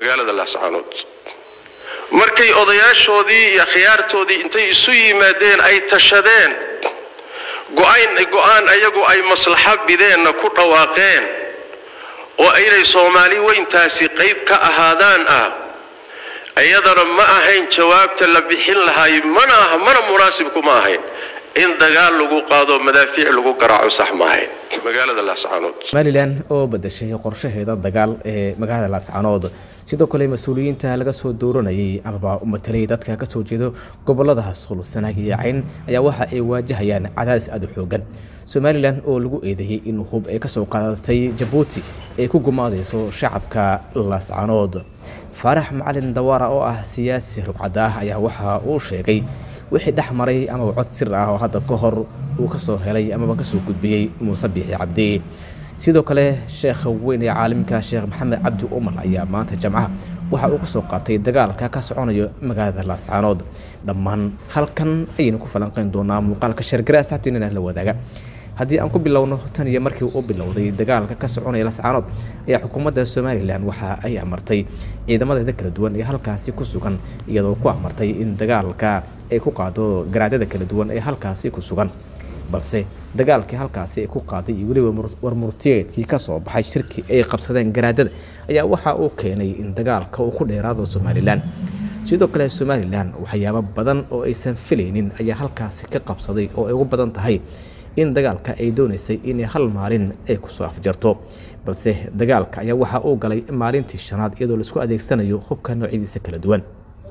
magaalada laascaanood markay odayaashoodii iyo khiyaartoodii intay isu yimaadeen ay tashadeen go-aan ayagu ay maslaxo bideenna ku dhawaaqeen oo inay soomaali weyntaasi qayb ka ahaadaan ah iyadana ma ahayn jawaabta la bixin lahay mana aha mana munaasibku ma ahayn in dagaal lagu qaado madaafiic lagu garaaco sax ma ahayn magaalada laascaanood somalilan oo badashay qorshaheeda dagaal ee magaalada laascaanood sidoo kale mas-uuliyiinta laga soo dooranayay amaba u matelay dadka ka soo jeedo gobolada suul sanaag iyo cayn ayaa waxa ay waajahayaan cadaadis aada u xoogan somalilan oo lagu eedeeyey in hub ay kasoo qaadatay jabuuti ay ku gumaadeyso shacabka laascaanood faarax macalin dawaara oo ah siyaasi rugcada ah ayaa waxa uu sheegay wixii dhex maray amaba cod sir ah oo hadda ka hor uu kasoo helay amaba kasoo gudbiyey muuse biixi cabdi sidoo kale sheekha weyn ee caalimka sheekh maxamed cabdi umar ayaa maanta jamcaha waxa uu kasoo qaatay dagaalka ka soconayo magaalada laascaanood dhammaan halkan ayaynu ku falanqeyn doonaa muuqaalka shargara asxaabteenana la wadaaga haddii aan ku bilowno tan iyo markii uu bilowday dagaalka ka soconaya lascaanood ayaa xukuumadda somalilan waxa ay amartay ciidamadeeda kala duwan ee halkaasi ku sugan iyadoo ku amartay in dagaalka ay ku qaado garaadyada kala duwan ee halkaasi ku sugan balse dagaalkii halkaasi ay ku qaaday iyo weliba warmurtiyeedkii kasoo baxay shirkii ay qabsadeen garaadyada ayaa waxa uu keenay in dagaalka uu ku dheeraado somalilan sidoo kale somalilan waxyaabo badan oo aysan filaynin ayaa halkaasi ka qabsaday oo ay ugu badan tahay in dagaalka ay doonaysay inay hal maalin ay kusoo afjarto balse dagaalka ayaa waxa uu galay maalintii shanaad iyadoo laisku adeegsanayo hubka noocyadiisa kala duwan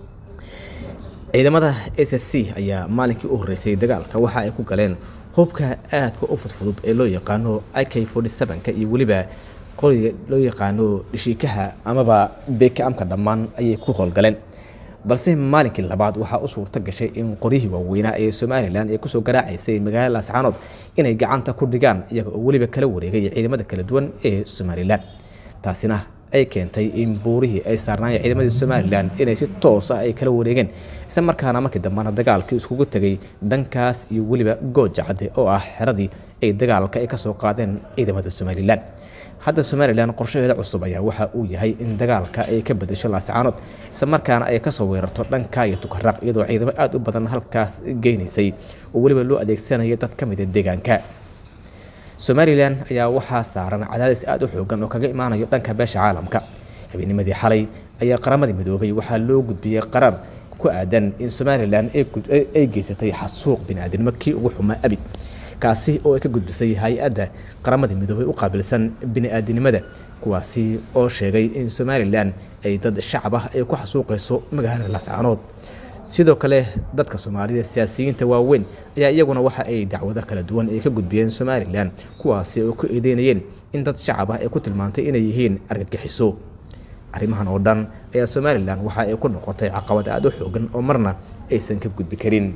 ciidamada s s c ayaa maalinkii u horreysay dagaalka waxa ay ku galeen hubka aadka u fudfudud ee loo yaqaano i k ka iyo weliba qoriga loo yaqaano dhishiikaha amaba bekaamka dhammaan ayay ku howlgaleen balse maalinkii labaad waxaa u suurta gashay in qoryihii waaweynaa ee somalilan ee kusoo garaacaysay magaalada laascaanood inay gacanta ku dhigaan iyaga oo weliba kala wareegay ciidamada kala duwan ee somalilan taasina ay keentay in buurihii ay saarnaayeen ciidamadii somalilan inay si toos ah ay kala wareegeen isla markaana markii dambena dagaalkii iskugu tegay dhankaas iyo weliba gooja cadde oo ah xeradii ay dagaalka ay kasoo qaadeen ciidamada somalilan hadda somalilan qorshaheeda cusub ayaa waxa uu yahay in dagaalka ay ka bedesho laascaanood isla markaana ay kasoo weerarto dhanka iyo tukaraq iyadoo ciidamo aada u badan halkaas geynaysay oo weliba loo adeegsanaya dad ka mida deegaanka somalilan ayaa waxaa saaran cadaadis aada u xoogan oo kaga imaanayo dhanka beesha caalamka habeenimadii xalay ayaa qaramadii midoobay waxaa loo gudbiyey qaraar ku aadan in somalilan ay geysatay xasuuq biniaadinimo kii ugu xumaa abid kaasi oo ay ka gudbisay hay-adda qaramada midoobay u qaabilsan bini-aadinimada kuwaasi oo sheegay in somalilan ay dad shacab ah ay ku xasuuqayso magaalada laascaanood sidoo kale dadka soomaalida siyaasiyiinta waaweyn ayaa iyaguna waxa ay dacwado kala duwan ay ka gudbiyeen somalilan kuwaasi oo ku eedeynayeen in dad shacab ah ay ku tilmaantay inay yihiin argagixiso arrimahan oo dhan ayaa somalilan waxa ay ku noqotay caqabad aada u xoogan oo marna aysan ka gudbi karin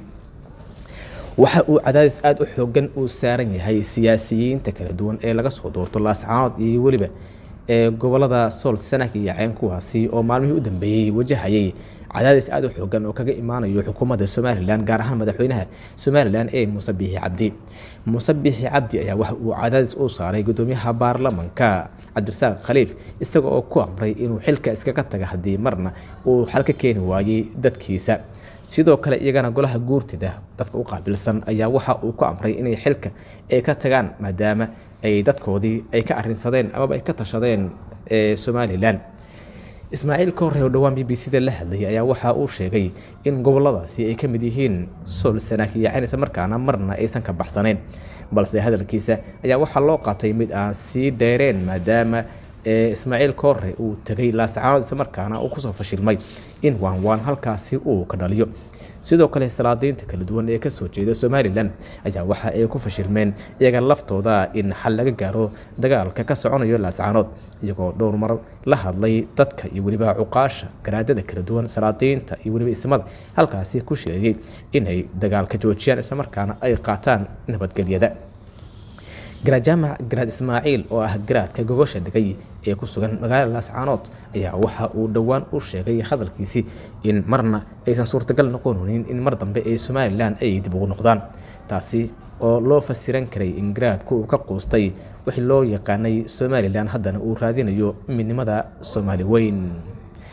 waxa uu cadaadis aada u xoogan uu saaran yahay siyaasiyiinta kala duwan ee laga soo doorto laascaanood iyo weliba ee gobolada sool sanaag iyo ceen kuwaasi oo maalmihii u dambeeyey wajahayay cadaadis aada u xoogan oo kaga imaanayo xukuumadda somalilan gaar ahaan madaxweynaha somalilan ee muuse biixi cabdi muuse biixi cabdi ayaa waxa uu cadaadis u saaray gudoomiyaha baarlamanka cabdirasaaq khaliif isaga oo ku amray inuu xilka iskaga taga haddii marna uu xal ka keeni waayey dadkiisa sidoo kale iyagana golaha guurtida dadka u qaabilsan ayaa waxa uu ku amray inay xilka ay ka tagaan maadaama ay dadkoodii ay ka arinsadeen amaba ay ka tashadeen somalilan ismaaciil koorre oo dhowaan b b c da la hadlayay ayaa waxa uu sheegay in goboladaasi ay ka mid yihiin sool sanaag iyo cayn isla markaana marna aysan ka baxsanayn balse hadalkiisa ayaa waxaa loo qaatay mid aan sii dheereen maadaama ismaaciil koorre uu tegay laascaanood isla markaana uu kusoo fashilmay in waan waan halkaasi uu ka dhaliyo sidoo kale salaadiinta kala duwan ee kasoo jeeda somalilan ayaa waxa ay ku fashilmeen iyaga laftooda in xal laga gaaro dagaalka ka soconayo laascaanood iyagoo dhowr mar la hadlay dadka iyo weliba cuqaasha garaadada kala duwan salaadiinta iyo weliba ismada halkaasi ku sheegay inay dagaalka joojiyaan islamarkaana ay qaataan nabadgelyada garaad jaamac garaad ismaaciil oo ah garaadka gogosha degay ee ku sugan magaalada laascaanood ayaa waxa uu dhowaan u sheegay hadalkiisii in marna aysan suurtagal noqonin in mar dambe ee somalilan ay dib ugu noqdaan taasi oo loo fasiran karay in garaadku uu ka quustay wixii loo yaqaanay somalilan haddana uu raadinayo midnimada soomaali weyn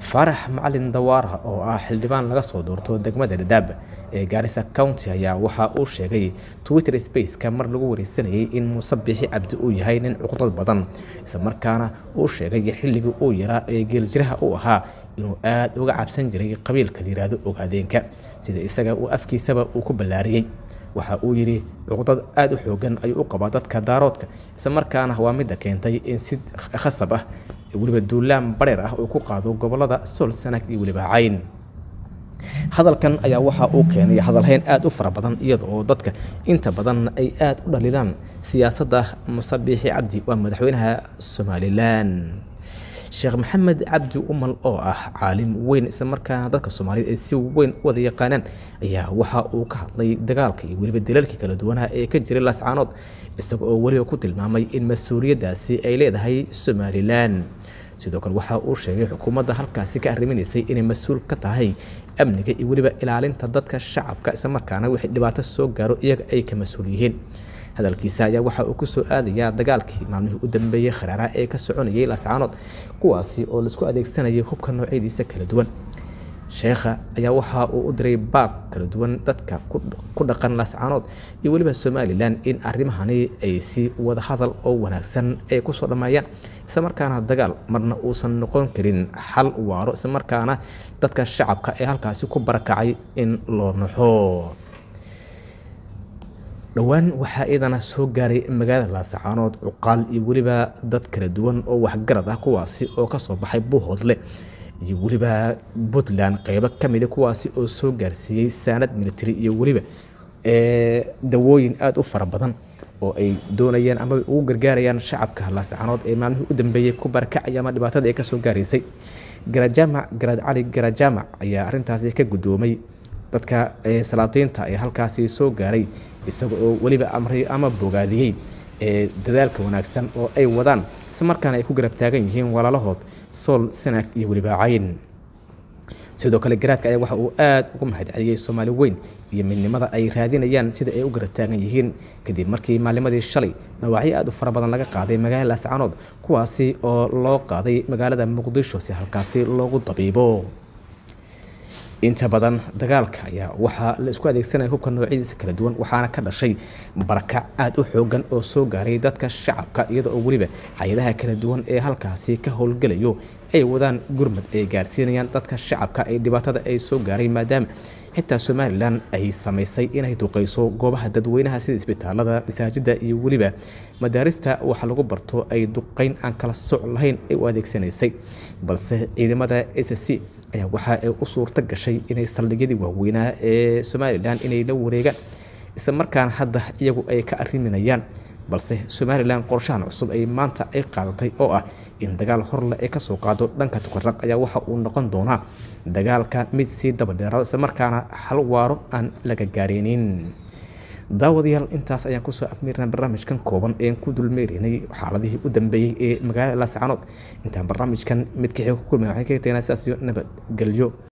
faarax macalin dawaara oo ah xildhibaan laga soo doorto degmada dhadhaab ee gaarisa county ayaa waxa uu sheegay twitter spaceka mar lagu wareysanayay in muuse biixi cabdi uu yahay nin cuqdad badan islamarkaana uu sheegay xilligii uu yaraa ee geeljiraha uu ahaa inuu aada uga cabsan jiray qabiilka la yiraahdo ogaadeenka sida isaga uu afkiisaba uu ku ballaariyey waxa uu yidhi cuqdad aada u xoogan ayuu u qabaa dadka daaroodka islamarkaana waa midda keentay in si khasab ah weliba duulaan bareer ah uu ku qaado gobolada sool sanag iyo weliba cayn hadalkan ayaa waxa uu keenay hadalhayn aada u fara badan iyada oo dadka inta badan ay aada u dhalilaan siyaasadda muse biixi cabdi waa madaxweynaha somalilan sheekh maxamed cabdi umal oo ah caalim weyn islamarkaana dadka soomaaliyeed ay si weyn u wada yaqaanaan ayaa waxa uu ka hadlay dagaalka iyo weliba dalalkii kala duwanaha ee ka jiray laascaanood isaga oo weliba ku tilmaamay in mas-uuliyaddaasi ay leedahay somalilan sidoo kale waxa uu sheegay xukuumadda halkaasi ka arriminaysay inay mas-uul ka tahay amniga iyo weliba ilaalinta dadka shacabka islamarkaana wixii dhibaato soo gaaro iyaga ay ka mas-uul yihiin hadalkiisa ayaa waxa uu ku soo aadayaa dagaalkii maalmihii u dambeeyey kharaaraha ee ka soconayay laascaanood kuwaasi oo laisku adeegsanayay hubka noocyadiisa kala duwan sheekha ayaa waxa uu u diray baaq kala duwan dadka ku dhaqan laascaanood iyo weliba somalilan in arrimahani ay si wada hadal oo wanaagsan ay kusoo dhammeeyaan islamarkaana dagaal marna uusan noqon karin xal waaro islamarkaana dadka shacabka ee halkaasi ku barakacay in loo naxo dhowaan waxaa iidana soo gaaray magaalada laasacaanood cuqaal iyo weliba dad kala duwan oo waxgarad ah kuwaasi oo kasoo baxay buuhoodle iyo weliba puntland qeybo ka mida kuwaasi oo soo gaarsiiyey saanad military iyo weliba dawooyin aada u fara badan oo ay doonayaan amaba ugu gargaarayaan shacabka laasacaanood ee maalmihii u dambeeyey ku barakacaya ama dhibaatada ay kasoo gaaraysay garajaamac garaad cali garajaamac ayaa arrintaasi ka guddoomay dadka salaatiinta ee halkaasi soo gaaray isaga oo weliba amray ama bogaadiyey ee dadaalka wanaagsan oo ay wadaan islamarkaana ay ku garab taagan yihiin walaalahood sool sanaag iyo weliba cayn sidoo kale garaadka ayaa waxa uu aada ugu mahadceliyey soomaali weyn iyo midnimada ay raadinayaan sida ay u garab taagan yihiin kadib markii maalimadii shalay dhawaacyo aada u fara badan laga qaaday magaalada laascaanood kuwaasi oo loo qaaday magaalada muqdisho si halkaasi loogu dabiibo inta badan dagaalka ayaa waxaa la isku adeegsanaya hubka noocyadiisa kala duwan waxaana ka dhashay barakac aada u xoogan oo soo gaaray dadka shacabka iyada oo weliba hay-adaha kala duwan ee halkaasi ka howlgelayo ay wadaan gurmad ay gaarsiinayaan dadka shacabka ee dhibaatada ay soo gaaray maadaama xitaa somalilan ay samaysay inay duqeyso goobaha dadweynaha sida isbitaalada masaajida iyo weliba madaarista waxa lagu barto ay duqeyn aan kala soc lahayn ay u adeegsanaysay balse ciidamada s c ayaa waxa ay u suurto gashay inay saldhigyadii waaweynaa ee somalilan inay la wareegaan isla markaana hadda iyagu ay ka arriminayaan balse somalilan qorshahan cusub ay maanta ay qaadatay oo ah in dagaal horle ay kasoo qaado dhanka tukaraq ayaa waxa uu noqon doonaa dagaalka mid sii dabadheeraado isla markaana hal waaro aan laga gaareynin daawadayaal intaas ayaan kusoo afmiirnaa barnaamijkan kooban een ku dulmeeraynay xaaladihii u dambeeyey ee magaalada laascaanood intaan barnaamijkan midkixii ku kulmay waxay ka tegnaa sidaas iyo nabadgelyo